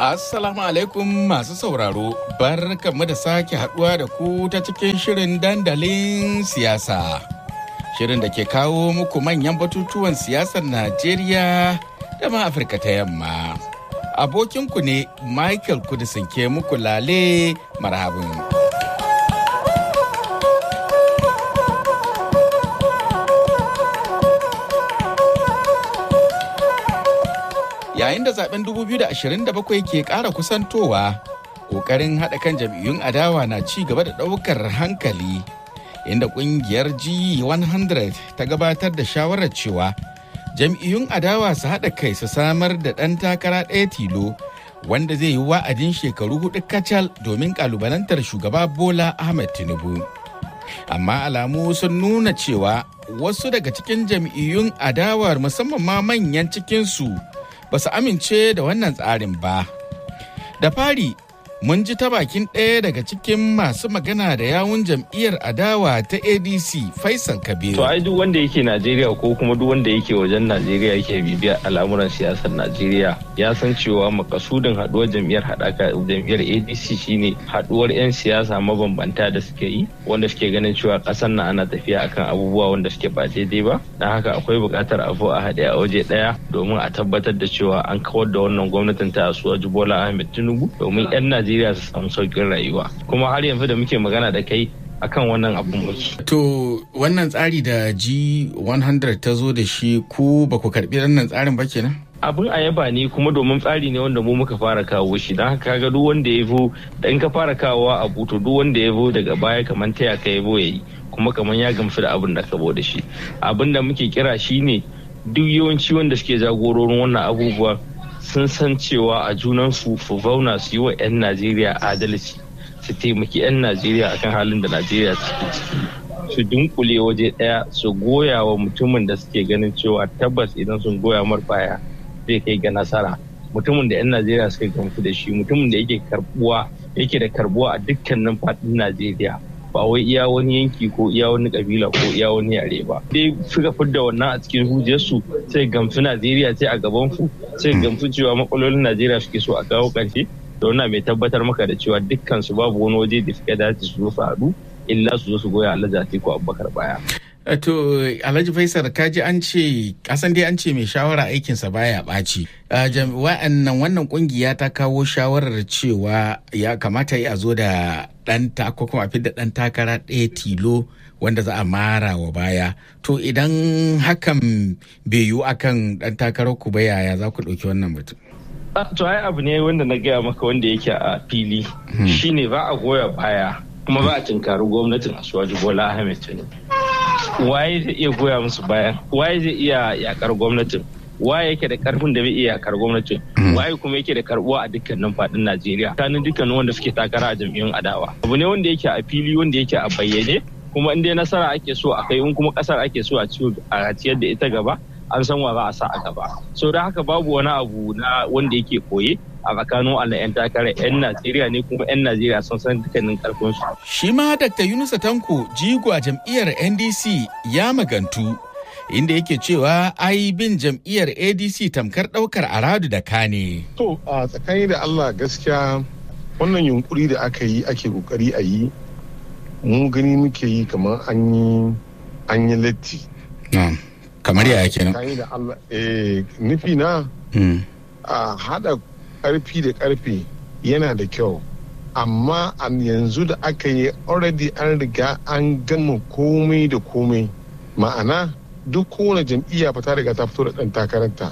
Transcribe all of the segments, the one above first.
Assalamu alaikum masu sauraro, bar mu da sake haduwa da ku ta cikin shirin dandalin siyasa. Shirin da ke kawo muku manyan batutuwan siyasar Najeriya da ma Afirka ta yamma. Abokinku ne Michael Kudisin ke muku lale marhabin. yayin da zaben 2027 ke ƙara kusantowa ƙoƙarin haɗa kan jam'iyyun adawa na ci gaba da ɗaukar hankali inda ƙungiyar g100 ta gabatar da shawarar cewa jam'iyyun adawa su haɗa kai su samar da ɗan takara ɗaya tilo wanda zai yi wa'adin shekaru hudu kacal domin ƙalubalantar shugaba bola ahmed tinubu amma alamu sun nuna cewa wasu daga cikin jam'iyyun adawar musamman ma manyan cikinsu ba su amince da wannan tsarin ba. Da fari, mun ji ta bakin ɗaya daga cikin masu magana da yawun jam'iyyar adawa ta ADC Faisal Kabiru. To ai duk wanda yake Najeriya ko kuma duk wanda yake wajen Najeriya yake bibiya al'amuran siyasar Najeriya ya san cewa makasudin haduwar jam'iyyar haɗaka jam'iyyar ADC shine haduwar 'yan siyasa mabambanta da suke yi wanda suke ganin cewa ƙasar na ana tafiya akan abubuwa wanda suke ba daidai ba. Don haka akwai buƙatar a a haɗe a waje ɗaya domin a tabbatar da cewa an kawar da wannan gwamnatin ta Asuwaju Bola Ahmed Tinubu domin 'yan Najeriya su samu sauƙin rayuwa. Kuma har yanzu da muke magana da kai akan wannan abun muke. To wannan tsari da G100 ta zo da shi ku ba ku karɓi wannan tsarin ba kenan? abin a yaba ne kuma domin tsari ne wanda mu muka fara kawo shi don haka ga duk wanda ya zo da in ka fara kawowa a buto duk wanda ya zo daga baya kamar taya ka ya zo ya yi kuma kamar ya gamsu da abin da ka da shi abin da muke kira shi ne duk yawanci wanda suke jagororin wannan abubuwa sun san cewa a junansu su zauna su yi wa 'yan najeriya adalci su taimaki 'yan najeriya akan halin da najeriya suke ciki su dunkule waje daya su goya wa mutumin da suke ganin cewa tabbas idan sun goya mar baya zai kai ga nasara mutumin da 'yan najeriya suka gamsu da shi mutumin da yake karbuwa yake da karbuwa a dukkanin faɗin najeriya ba wai iya wani yanki ko iya wani kabila ko iya wani yare ba dai suka fidda wannan a cikin hujjarsu sai gamsu najeriya sai a gaban su sai gamsu cewa matsalolin najeriya suke so a kawo ƙarshe da wannan mai tabbatar maka da cewa dukkan su babu wani waje da suka dace su zo su haɗu illa su zo su goya alhaji atiku abubakar baya To Alhaji Faisal kaji an ce kasan dai an ce mai shawara aikinsa baya ɓaci. Wa'annan wannan kungiya ta kawo shawarar cewa ya kamata ya zo da ɗan ko kuma fi da ɗan takara ɗaya tilo wanda za a mara wa baya. To idan hakan bai yiwu akan ɗan takarar ku ba yaya za ku ɗauki wannan mutum? To ai abu ne wanda na gaya maka wanda yake a fili shine za a goya baya kuma za a tinkari gwamnatin Asuwaju Bola Ahmed Tinubu. waye zai iya goya musu bayan waye zai iya yakar gwamnatin waye yake da karfin da bai iya yakar gwamnatin waye kuma yake da karbuwa a dukkanin fadin Najeriya kanin dukkanin wanda suke takara a jam'iyyun adawa abu ne wanda yake a fili wanda yake a bayyane kuma in dai nasara ake so a kai in kuma kasar ake so a ciyar da ita gaba an san wa za a sa a gaba so da haka babu wani abu na wanda yake koye a tsakanin Allah 'yan takarar 'yan Najeriya ne kuma 'yan Najeriya sun san dukkanin karfinsu. Shi ma Dr. Yunusa Tanko jigo a jam'iyyar NDC ya magantu inda yake cewa ai bin jam'iyyar ADC tamkar ɗaukar aradu da kane. To a tsakani da Allah gaskiya wannan yunkuri da aka yi ake kokari a yi mu gani muke yi kamar an yi an yi latti. kamar yaya kenan. Tsakani da Allah eh nufi na a hada karfi da karfe yana da kyau amma a yanzu da aka yi already an riga an gama komai da komai ma'ana duk kowane jam'iyya ta riga ta fito da ɗan takaranta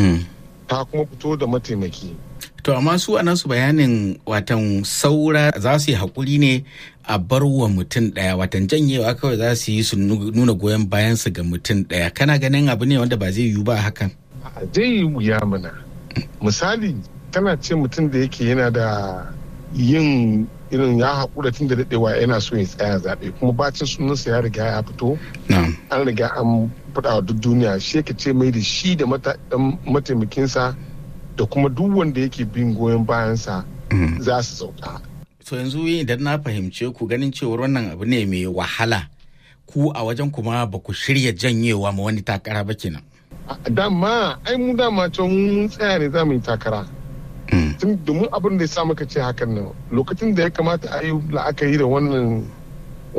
ta kuma fito da mataimaki to amma su a nasu bayanin watan saura za su yi haƙuri ne a bar wa mutum ɗaya watan janyewa kawai za su yi su nuna goyon bayansu ga mutum ɗaya kana ganin abu ne wanda ba zai yiwu ba hakan zai yi wuya mana misali tana ce mutum da yake yana da yin irin ya haƙura tun da daɗewa yana so ya tsaya zaɓe kuma bacin sunansa ya riga ya fito an riga an faɗa wa duk duniya shi yake ce mai da shi da mataimakinsa da kuma duk wanda yake bin goyon bayansa za su sauka. to yanzu idan na fahimce ku ganin cewar wannan abu ne mai wahala ku a wajen kuma ba ku shirya janyewa ma wani takara ba kenan. dama ai mu dama can mun tsaya ne za mu yi takara domin abin da ya sa muka ce hakan nan lokacin da ya kamata a yi la'akari da wannan